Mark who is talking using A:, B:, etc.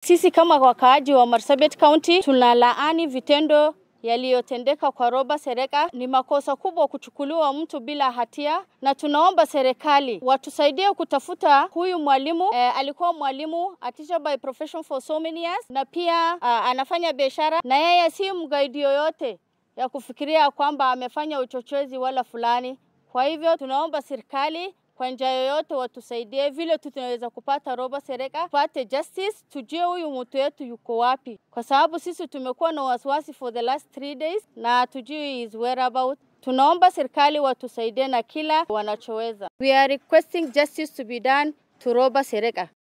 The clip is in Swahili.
A: Sisi kama wakaaji wa Marsabit County tunalaani vitendo yaliyotendeka kwa Roba Sereka. Ni makosa kubwa kuchukuliwa mtu bila hatia, na tunaomba serikali watusaidie kutafuta huyu mwalimu. Eh, alikuwa mwalimu a teacher by profession for so many years, na pia uh, anafanya biashara na yeye si mgaidi yoyote ya kufikiria kwamba amefanya uchochezi wala fulani. Kwa hivyo tunaomba serikali kwa njia yoyote watusaidie vile tu tunaweza kupata Roba Sereka, tupate justice, tujue huyu mtu wetu yuko wapi, kwa sababu sisi tumekuwa na wasiwasi for the last three days na tujui his whereabout. Tunaomba serikali watusaidie na kila wanachoweza. We are requesting justice to be done to Roba Sereka.